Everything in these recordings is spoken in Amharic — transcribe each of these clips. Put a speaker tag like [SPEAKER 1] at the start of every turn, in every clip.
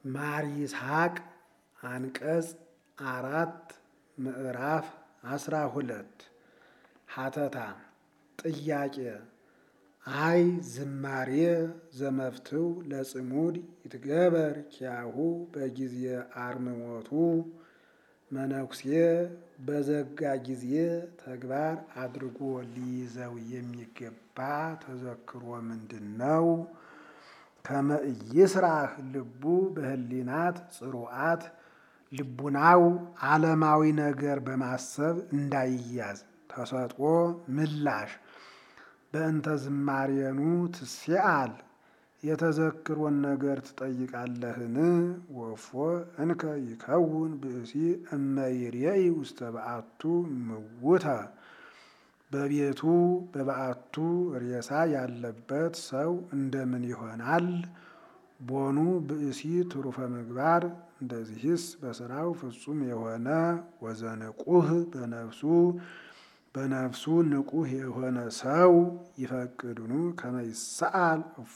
[SPEAKER 1] ማር ይስሐቅ አንቀጽ አራት ምዕራፍ አስራ ሁለት ሀተታ ጥያቄ አይ ዝማሬ ዘመፍትው ለጽሙድ ይትገበር ኪያሁ በጊዜ አርምሞቱ መነኩሴ በዘጋ ጊዜ ተግባር አድርጎ ሊይዘው የሚገባ ተዘክሮ ምንድን ነው? ከመ ኢይስራህ ልቡ በህሊናት ጽሩዓት ልቡናው ዓለማዊ ነገር በማሰብ እንዳይያዝ። ተሰጥኦ ምላሽ በእንተ ዝማሬኑ ትሴአል የተዘክሮን ነገር ትጠይቃለህን? ወፎ እንከ ይከውን ብእሲ እመ ይሬኢ ውስተ በአቱ ምውተ በቤቱ በበዓቱ ሬሳ ያለበት ሰው እንደምን ይሆናል? ቦኑ ብእሲ ትሩፈ ምግባር እንደዚህስ በስራው ፍጹም የሆነ ወዘንቁህ በነፍሱ በነፍሱ ንቁህ የሆነ ሰው ይፈቅዱኑ ከመ ይሰአል እፎ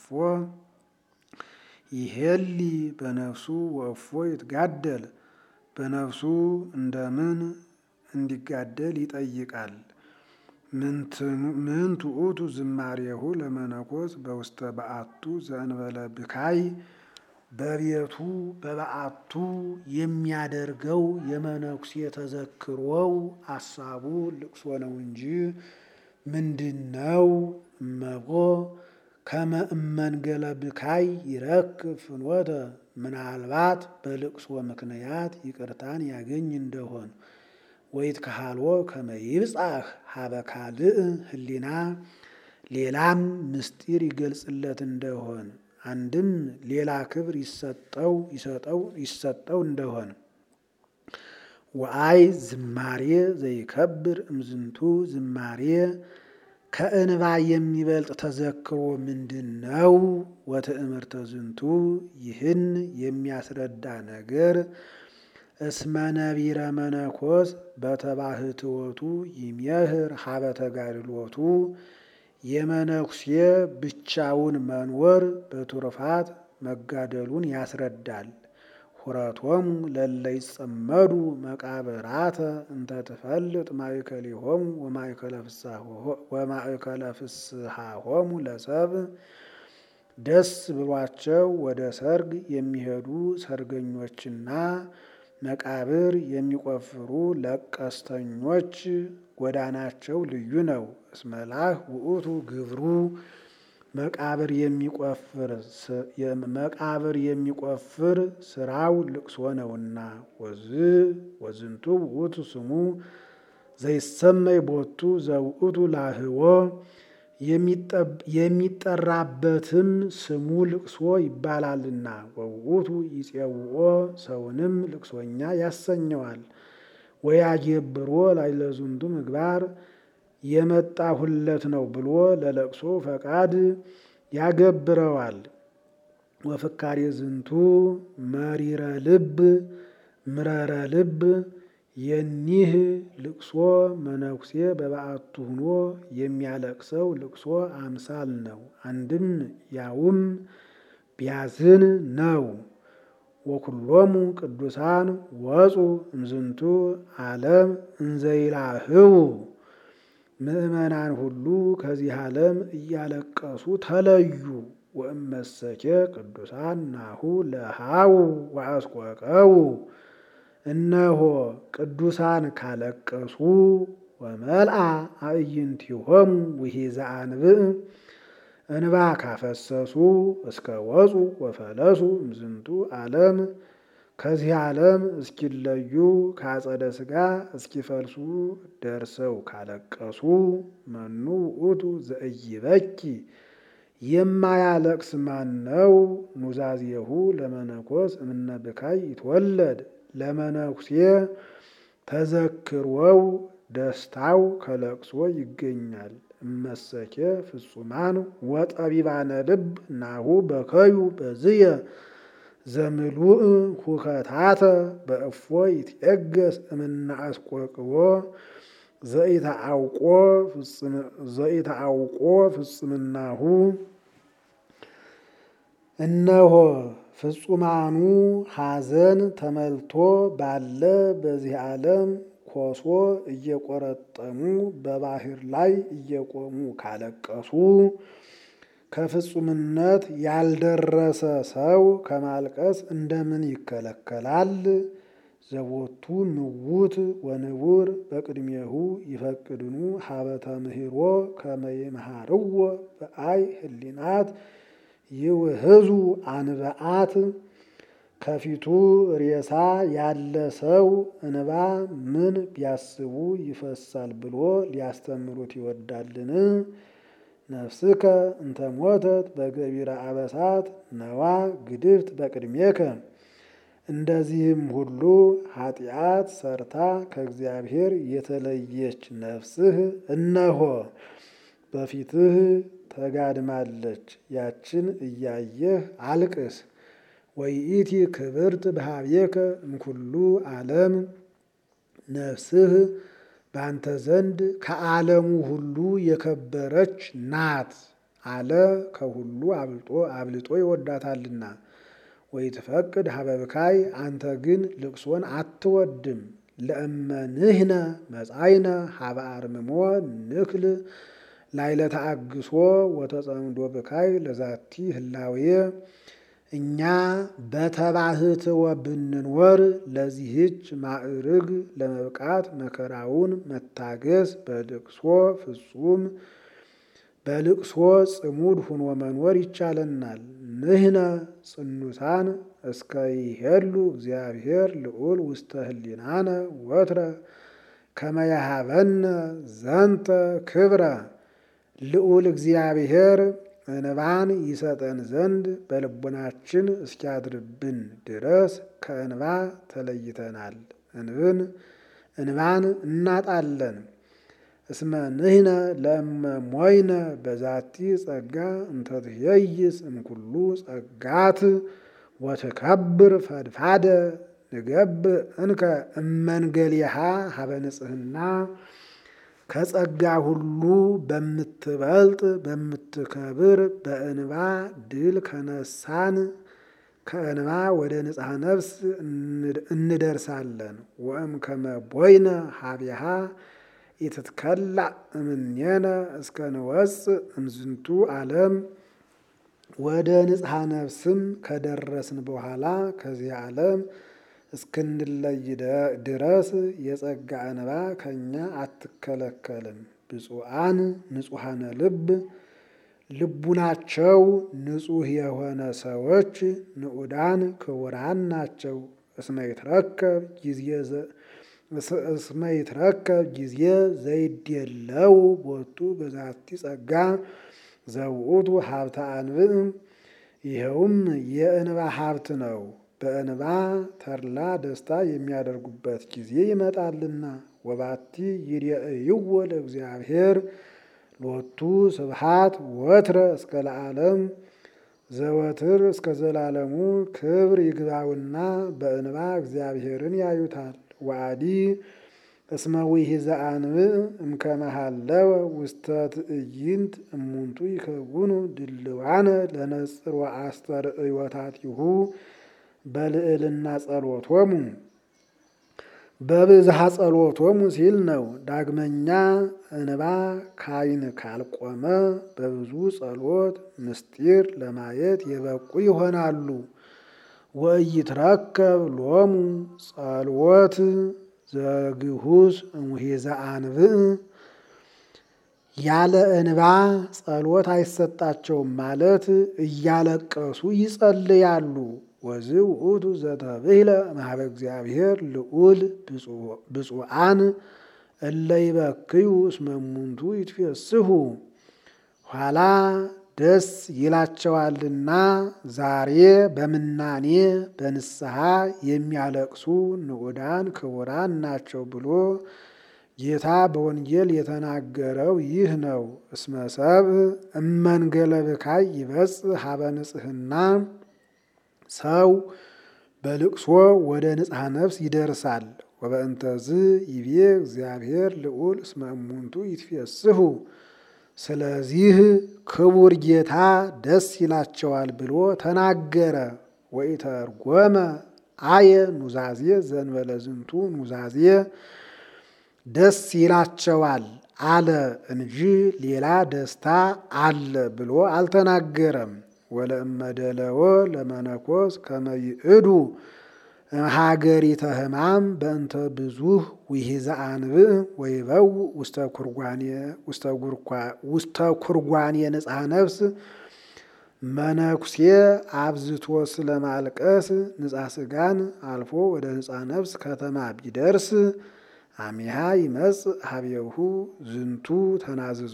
[SPEAKER 1] ይሄሊ በነፍሱ ወእፎ ይትጋደል በነፍሱ እንደምን እንዲጋደል ይጠይቃል። ምን ትዑቱ ዝማሬሁ ለመነኮስ በውስተ በዓቱ ዘእንበለ ብካይ በቤቱ በበዓቱ የሚያደርገው የመነኩሴ ተዘክሮው አሳቡ ልቅሶ ነው እንጂ ምንድን ነው? እመቦ ከመ እመንገለ ብካይ ይረክብ ፍኖተ ምናልባት በልቅሶ ምክንያት ይቅርታን ያገኝ እንደሆን ወይት ካሃልዎ ከመ ይብጻሕ ሀበ ካልእ ህሊና ሌላም ምስጢር ይገልጽለት እንደሆን አንድም ሌላ ክብር ይሰጠው ይሰጠው ይሰጠው እንደሆን ወአይ ዝማሬ ዘይከብር እምዝንቱ ዝማሬ ከእንባ የሚበልጥ ተዘክሮ ምንድን ነው? ወትእምርተ ዝንቱ ይህን የሚያስረዳ ነገር እስመ ነቢረ መነኮስ በተባህትወቱ ይሜህር ሀበ ተጋድሎቱ የመነኩሴ ብቻውን መኖር በቱርፋት መጋደሉን ያስረዳል። ሁረቶሙ ለለ ይጸመዱ መቃብራተ እንተ ትፈልጥ ማእከሊሆሙ ወማእከለ ፍስሐሆሙ ለሰብ ደስ ብሏቸው ወደ ሰርግ የሚሄዱ ሰርገኞችና መቃብር የሚቆፍሩ ለቀስተኞች ጎዳናቸው ልዩ ነው። እስመላህ ውእቱ ግብሩ መቃብር የሚቆፍር መቃብር የሚቆፍር ስራው ልቅሶ ነውና። ወዝ ወዝንቱ ውእቱ ስሙ ዘይሰመይ ቦቱ ዘውእቱ ላህዎ የሚጠራበትም ስሙ ልቅሶ ይባላልና። ወውእቱ ይጼውኦ ሰውንም ልቅሶኛ ያሰኘዋል። ወያጌብሮ ላይለዝንቱ ምግባር የመጣሁለት ነው ብሎ ለለቅሶ ፈቃድ ያገብረዋል። ወፍካሬ ዝንቱ መሪረ ልብ ምረረ ልብ የኒህ ልቅሶ መነኩሴ በበዓቱ ሁኖ የሚያለቅሰው ልቅሶ አምሳል ነው። አንድም ያውም ቢያዝን ነው። ወኩሎሙ ቅዱሳን ወፁ እምዝንቱ ዓለም እንዘይላህው ምእመናን ሁሉ ከዚህ ዓለም እያለቀሱ ተለዩ። ወእመሰኬ ቅዱሳን ናሁ ለሃው ወአስቆቀው እነሆ ቅዱሳን ካለቀሱ ወመልአ አዕይንቲሆሙ ውሒዘ አንብዕ እንባ ካፈሰሱ እስከ ወፁ ወፈለሱ እምዝንቱ ዓለም ከዚህ ዓለም እስኪለዩ ከአጸደ ሥጋ እስኪፈልሱ ደርሰው ካለቀሱ መኑ ውእቱ ዘኢይበኪ የማያለቅስ ማን ነው? ኑዛዜሁ ለመነኮስ እምነ ብካይ ይትወለድ ለመነኩሴ ተዘክሮው ደስታው ከለቅሶ ይገኛል። እመሰኬ ፍጹማን ወጠቢባነ ልብ ናሁ በከዩ በዝየ ዘምሉእ ሁከታተ በእፎ ይትየገስ እምነ አስቆቅቦ ዘኢተአውቆ ፍጽምናሁ እነሆ ፍጹማኑ ሐዘን ተመልቶ ባለ በዚህ ዓለም ኮሶ እየቆረጠሙ በባህር ላይ እየቆሙ ካለቀሱ ከፍጹምነት ያልደረሰ ሰው ከማልቀስ እንደምን ይከለከላል? ዘቦቱ ምውት ወንቡር በቅድሜሁ ይፈቅድኑ ሀበተ ምህሮ ከመይምሃርዎ በአይ ህሊናት ይውህዙ አንበአት ከፊቱ ሬሳ ያለ ሰው እንባ ምን ቢያስቡ ይፈሳል ብሎ ሊያስተምሩት ይወዳልን? ነፍስከ እንተ ሞተት በገቢረ አበሳት ነዋ ግድፍት በቅድሜከ። እንደዚህም ሁሉ ኃጢአት ሰርታ ከእግዚአብሔር የተለየች ነፍስህ እነሆ በፊትህ ተጋድማለች። ያችን እያየህ አልቅስ። ወይኢቲ ክብርት በሃቤከ እምኩሉ ዓለም ነፍስህ በአንተ ዘንድ ከዓለሙ ሁሉ የከበረች ናት አለ። ከሁሉ አብልጦ አብልጦ ይወዳታልና። ወይትፈቅድ ሀበብካይ አንተ ግን ልቅሶን አትወድም። ለእመንህነ መጻይነ ሀበ አርምሞ ንክል ላይለ ተአግሶ ወተጸምዶ ብካይ ለዛቲ ህላዌ እኛ በተባህትወ ብንኖር ለዚህች ማዕርግ ለመብቃት መከራውን መታገስ በልቅሶ ፍጹም በልቅሶ ጽሙድ ሁኖ መኖር ይቻለናል። ንህነ ጽኑሳን እስከ ይሄሉ እግዚአብሔር ልዑል ውስተ ህሊናነ ወትረ ከመያሃበነ ዘንተ ክብረ ልዑል እግዚአብሔር እንባን ይሰጠን ዘንድ በልቡናችን እስኪያድርብን ድረስ ከእንባ ተለይተናል። እንብን እንባን እናጣለን። እስመ ንህነ ለእመ ሞይነ በዛቲ ጸጋ እንተ ትኄይስ እምኩሉ ጸጋት ወትከብር ፈድፋደ ንገብእ እንከ እመንገሊሃ ሀበ ንጽህና ከጸጋ ሁሉ በምትበልጥ በምትከብር በእንባ ድል ከነሳን ከእንባ ወደ ንጽሐ ነፍስ እንደርሳለን። ወእም ከመ ቦይነ ሀቢሃ ኢትትከላእ እምኔነ እስከ ንወፅእ እምዝንቱ ዓለም ወደ ንጽሐ ነፍስም ከደረስን በኋላ ከዚህ ዓለም እስክንለይ ድረስ የጸጋ እንባ ከእኛ አትከለከልም። ብፁዓን ንጹሐነ ልብ ልቡናቸው ንጹሕ የሆነ ሰዎች ንዑዳን ክቡራን ናቸው። እስመ ይትረከብ ጊዜ እስመ ይትረከብ ጊዜ ዘይድየለው ቦቱ በዛቲ ጸጋ ዘውእቱ ሀብተ አንብዕ ይኸውም የእንባ ሀብት ነው። በእንባ ተድላ ደስታ የሚያደርጉበት ጊዜ ይመጣልና። ወባቲ ይርአይዎ ለእግዚአብሔር ሎቱ ስብሐት ወትረ እስከ ለዓለም ዘወትር እስከ ዘላለሙ ክብር ይግባውና በእንባ እግዚአብሔርን ያዩታል። ወአዲ እስመ ውሒዘ አንብዕ እምከመ ሀለወ ውስተ ትዕይንት እሙንቱ ይከውኑ ድልዋነ ለነጽር ወአስተርእዮታቲሁ በልዕልና ጸሎቶሙ በብዝሃ ጸሎቶሙ ሲል ነው። ዳግመኛ እንባ ካይን ካልቆመ በብዙ ጸሎት ምስጢር ለማየት የበቁ ይሆናሉ። ወኢይትረከብ ሎሙ ጸልወት ዘግሁስ እምኄዘ አንብዕ ያለ እንባ ጸሎት አይሰጣቸውም ማለት እያለቀሱ ይጸልያሉ። ወዝ ውእቱ ዘተብህለ እምኀበ እግዚአብሔር ልዑል ብፁዓን እለ ይበክዩ እስመ እሙንቱ ይትፌስሑ ኋላ ደስ ይላቸዋልና ዛሬ በምናኔ በንስሐ የሚያለቅሱ ንዑዳን ክቡራን ናቸው ብሎ ጌታ በወንጌል የተናገረው ይህ ነው። እስመ ሰብእ እመንገለ ብካይ ይበጽሕ ሀበ ንጽሕና ሰው በልቅሶ ወደ ንጽሐ ነፍስ ይደርሳል። ወበእንተዝ ይቤ እግዚአብሔር ልዑል እስመ እሙንቱ ይትፌስሑ ስለዚህ ክቡር ጌታ ደስ ይላቸዋል ብሎ ተናገረ። ወኢተርጎመ አየ ኑዛዜ ዘንበለ ዝንቱ ኑዛዜ ደስ ይላቸዋል አለ እንጂ ሌላ ደስታ አለ ብሎ አልተናገረም። ወለእመደለወ ለመነኮስ ከመይእዱ ሀገሪተ ሕማም በእንተ ብዙህ ውሂዘ አንብዕ ወይበው ውስተ ኩርጓኔ ንጽሐ ነፍስ መነኩሴ አብዝቶ ስለማልቀስ ንጻ ስጋን አልፎ ወደ ንጻ ነፍስ ከተማ ቢደርስ አሚሃ ይመጽእ ሀቤሁ ዝንቱ ተናዝዞ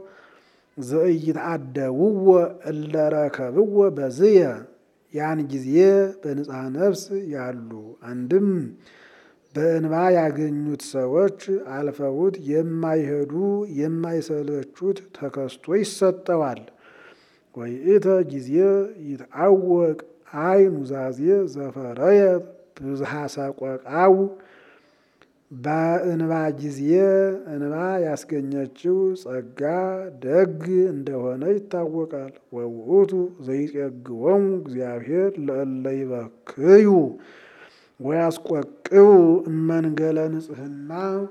[SPEAKER 1] ዘኢይትአደውዎ እለረከብዎ በዝየ ያን ጊዜ በንጽሐ ነፍስ ያሉ አንድም በእንባ ያገኙት ሰዎች አልፈውት የማይሄዱ የማይሰለቹት ተከስቶ ይሰጠዋል። ወይእተ ጊዜ ይትአወቅ አይ ኑዛዜ ዘፈረየት ብዝሃ ሰቆቃው በእንባ ጊዜ እንባ ያስገኘችው ጸጋ ደግ እንደሆነ ይታወቃል። ወውእቱ ዘይጼግቦሙ እግዚአብሔር ለእለ ይበክዩ ወያስቆቅቡ እመንገለ ንጽሕና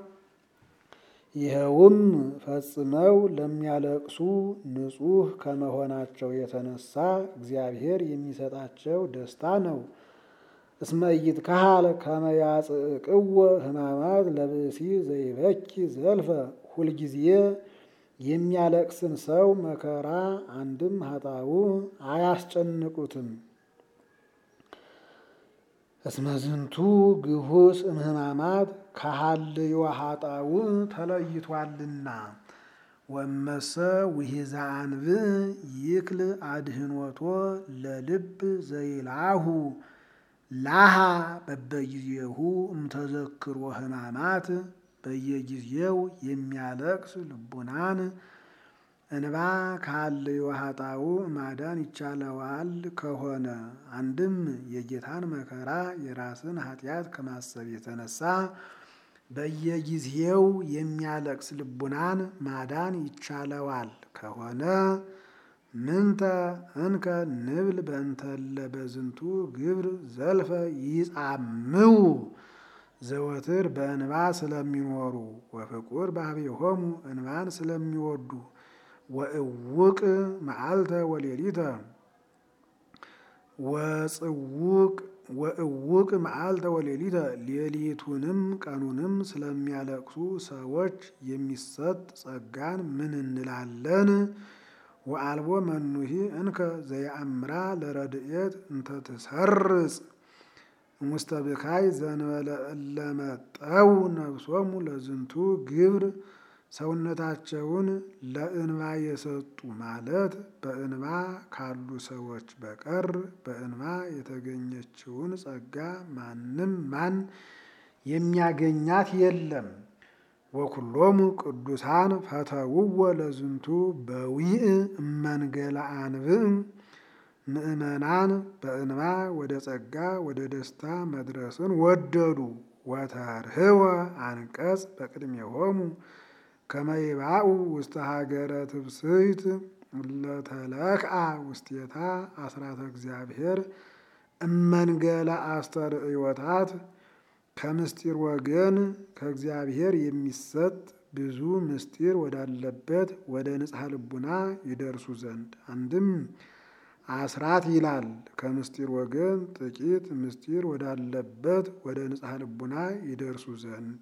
[SPEAKER 1] ይኸውም ፈጽመው ለሚያለቅሱ ንጹሕ ከመሆናቸው የተነሳ እግዚአብሔር የሚሰጣቸው ደስታ ነው። እስመ ኢይትከሀል ከመ ያጽቅዎ ሕማማት ለብእሲ ዘይበኪ ዘልፈ ሁልጊዜ የሚያለቅስን ሰው መከራ አንድም ኃጣው አያስጨንቁትም። እስመ ዝንቱ ግሁስ እምህማማት ከሀልዮ ኃጣው ተለይቷልና። ወመሰ ውሂዘ አንብዕ ይክል አድህኖቶ ለልብ ዘይላሁ ላሃ በበጊዜሁ እምተዘክሮ ሕማማት በየጊዜው የሚያለቅስ ልቡናን እንባ ካለዮ ኃጣው ማዳን ይቻለዋል ከሆነ አንድም የጌታን መከራ የራስን ኃጢአት ከማሰብ የተነሳ በየጊዜው የሚያለቅስ ልቡናን ማዳን ይቻለዋል ከሆነ ምንተ እንከ ንብል በእንተለ በዝንቱ ግብር ዘልፈ ይጻምው ዘወትር በእንባ ስለሚኖሩ ወፍቁር ባህቤሆሙ እንባን ስለሚወዱ ወእውቅ መዓልተ ወሌሊተ ወጽውቅ ወእውቅ መዓልተ ወሌሊተ ሌሊቱንም ቀኑንም ስለሚያለቅሱ ሰዎች የሚሰጥ ጸጋን ምን እንላለን? ወአልቦ መኑሂ እንከ ዘየአምራ ለረድኤት እንተ ትሰርጽ እሙስተ ብካይ ዘንበለ እለመጠው ነፍሶሙ ለዝንቱ ግብር ሰውነታቸውን ለእንባ የሰጡ ማለት በእንባ ካሉ ሰዎች በቀር በእንባ የተገኘችውን ጸጋ ማንም ማን የሚያገኛት የለም። ወኩሎሙ ቅዱሳን ፈተውዎ ለዝንቱ በዊእ እመንገለ አንብዕ ምእመናን በእንባ ወደ ጸጋ ወደ ደስታ መድረስን ወደዱ። ወተርህወ አንቀጽ በቅድሜሆሙ ከመይባኡ ውስተ ሀገረ ትብስይት ለተለክአ ውስቴታ አስራተ እግዚአብሔር እመንገለ አስተርእዮታት ከምስጢር ወገን ከእግዚአብሔር የሚሰጥ ብዙ ምስጢር ወዳለበት ወደ ንጽሐ ልቡና ይደርሱ ዘንድ አንድም አስራት ይላል። ከምስጢር ወገን ጥቂት ምስጢር ወዳለበት ወደ ንጽሐ ልቡና ይደርሱ ዘንድ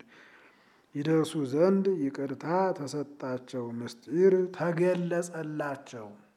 [SPEAKER 1] ይደርሱ ዘንድ ይቅርታ ተሰጣቸው፣ ምስጢር ተገለጸላቸው።